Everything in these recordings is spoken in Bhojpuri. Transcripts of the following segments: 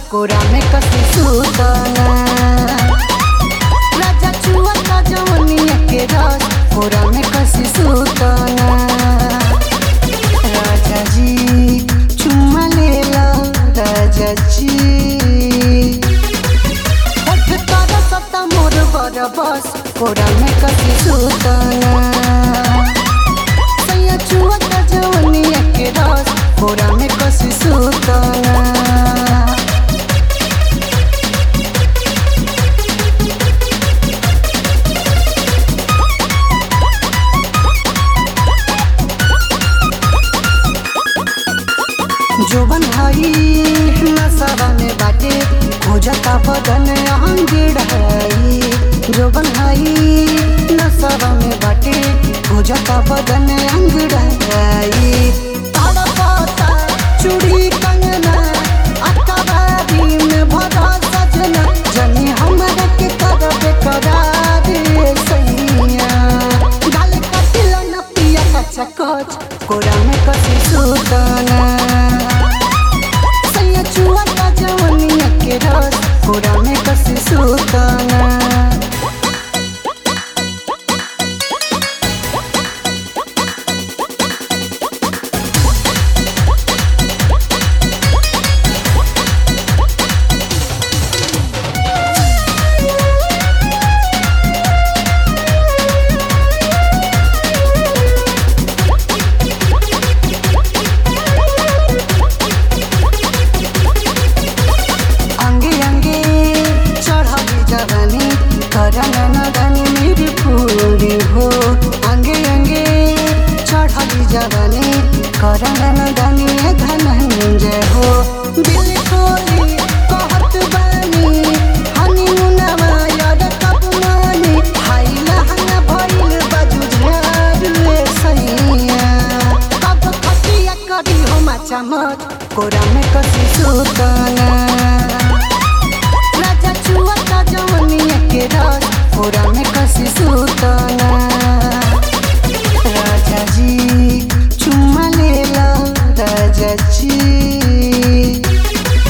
कोरा में कसी सुतना राजा चुआ जवनिया के रस कोरा में कसी सुतना राजा जी चुम्मा लेला राजा जी होठ तारा सत्ता मोर बर बस कोरा में कसी सुतना सैया चुआ जवनिया के रस कोरा में कसी सुतना जोबन भाई नशा में बाटे खोजता बदन अंगड़ाई जोबन भाई नशा में बाटे खोजता बदन अंगड़ाई तड़पता चूड़ी कंगना अकबारी में भरा सजना जनी हमरा के करबे करार सैया गाल कटिल न पिया कच्चा कच कोरा में कसी सुतना सैया चुआ का जवनिया के रस कोरा में कसी सुतना अंगे अंगे चढ़ावी जवानी करना नदानी मेरी पूरी हो अंगे अंगे चढ़ावी जवानी करना नदानी धनंजय हो दिल खोली कहत बानी हनीमूनवा याद कब मानी हाई लहंगा भइल बाजू झाड़ुए सैया कब खटिया करी हो माचा मत कोरा में कसी सुतना राजा चुआ का जवनिया के रस कोरा में कसी सुतना राजा जी चुम्मा लेला राजा जी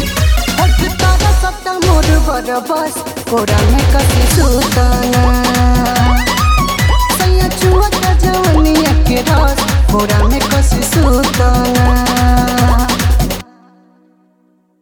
होठ तारा सत्ता मोर बर बस कोरा में कसी सुतना